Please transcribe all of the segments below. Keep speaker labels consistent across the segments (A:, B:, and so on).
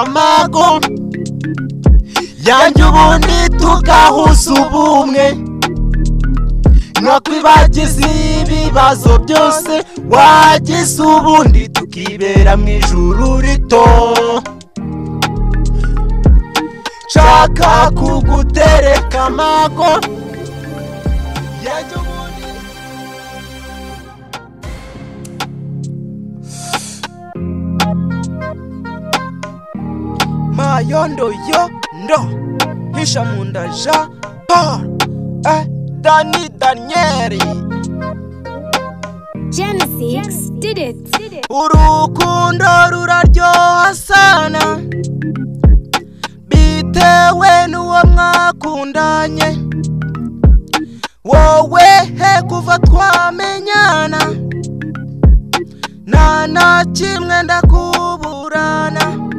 A: amago yanjye ubundi tugahuza ubumwe nuko ibagize ibibazo byose wagize ubundi tukibera mu ijuru rito nshaka kugutereka amago yanjye ubundi mayondo yondo hisha mu nda jean paul eh, dani daniyeli
B: Genesis did it. Did it.
A: urukundo ruraryoha sana bitewe n'uwo mwakundanye wowe he kuva twamenyana nta na kimwe ndakuburana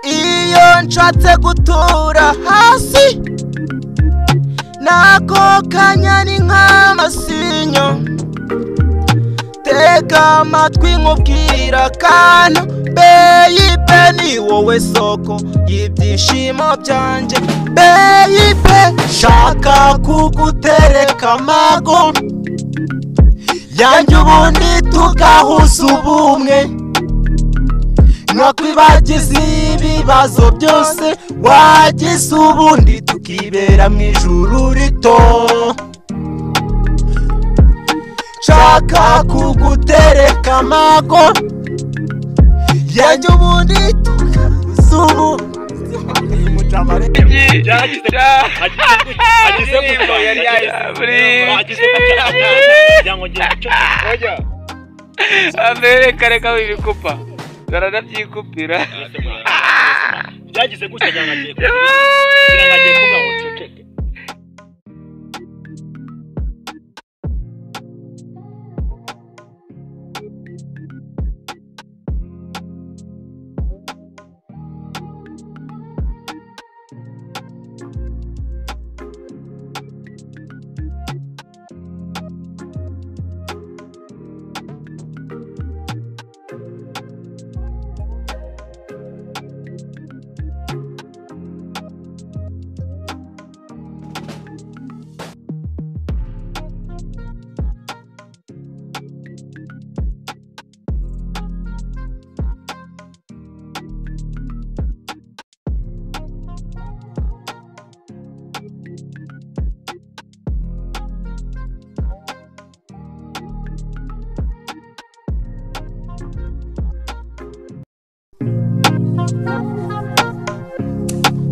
A: iyo nshatse gutura hasi nako kanya ni nk'amasinyo tega amatwi nkubwira akantu beyibe ni wowe soko y'ibyishimo byanjye beyibe nshaka kugutereka amago yanjye ubundi tugahuza ubumwe nuko ibagize ibibazo byose wagize ubundi tukibera mu ijuru rito nshaka kugutereka amago yanjye ubundi tukabuze ubu
C: ageze ku cyo yari yahise ageze ku cyo kugira ngo ngire icyo
D: Oya. Ambere kareka wibikupa. Baranabyikupira.
C: byagize gutya kugira ngo agiye kugira ngo agiye
D: Yewe.
C: kuvuga ngo nceceke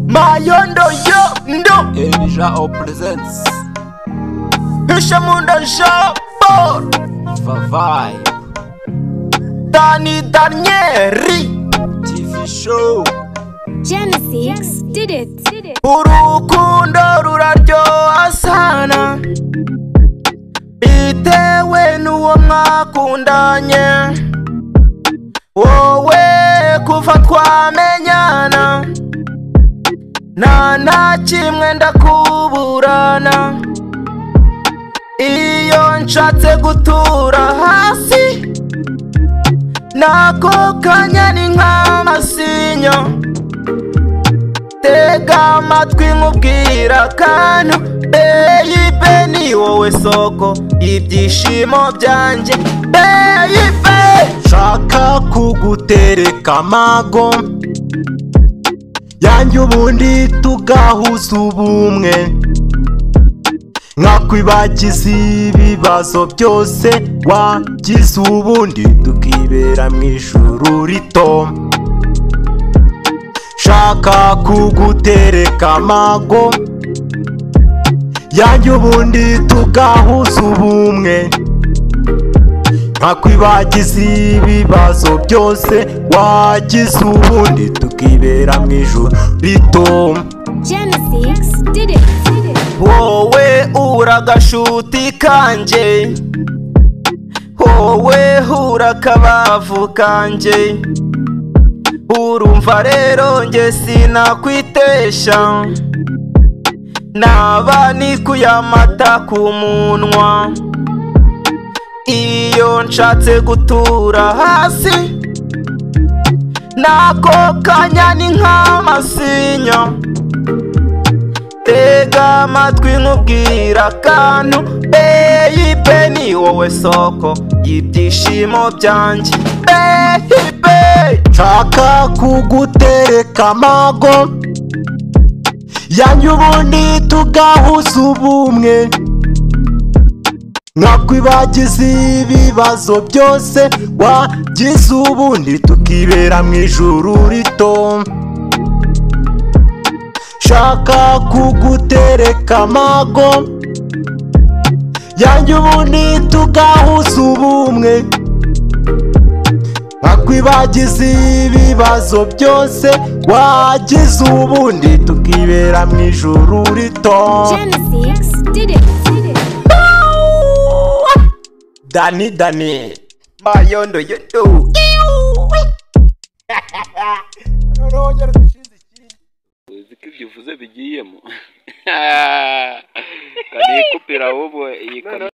A: mayondo yo ndo
E: Elijah O presents
A: hishe mu nda jabor
E: Vavai
A: dani daniyeli
E: TV show
B: Genesis did it. Did it.
A: urukundo ruraryoha sana bitewe n'uwo mwakundanye wowe kuva twamenyana nta na kimwe ndakuburana iyo nshatse gutura hasi nako kanya ni nk'amasinyo tega amatwi nkubwira akantu beyibe ni wowe soko ibyishimo byanjye beyibe nshaka kugutereka amago yanjye ubundi tugahuza ubumwe nkakwibagiza ibibazo byose wagize ubundi tukibera mu ijuru rito shaka kugutereka amago yanjye ubundi tugahuza ubumwe nkakwibagiza ibibazo byose wagize ubundi tukibera mu ijoro rito
B: Genesis did it. Did it.
A: wowe ura agashuti kanjye wowe ura akabavu kanjye urumva rero njye sinakwitesha naba nikuye amata ku munwa iyo nshatse gutura hasi nako kanya ni nk'amasinya tega amatwi nkubwira akantu beyibe ni wowe soko y'ibyishimo byanjye beyibe nshaka kugutereka amago yanyu ubundi tugahuza ubumwe nkakwibagiza ibibazo byose wagize ubundi tukibera mu ijuru rito shaka kugutereka amago yanjye ubundi tugahuza ubumwe nkakwibagiza ibibazo byose wagize ubundi tukibera mu ijuru rito
B: Genesis did it. Did it.
A: Dani Dani. Mayondo yondo.
D: uzi ko ibyo uvuze bigiyemo kanayikupira ahubwo iyi kanayikupira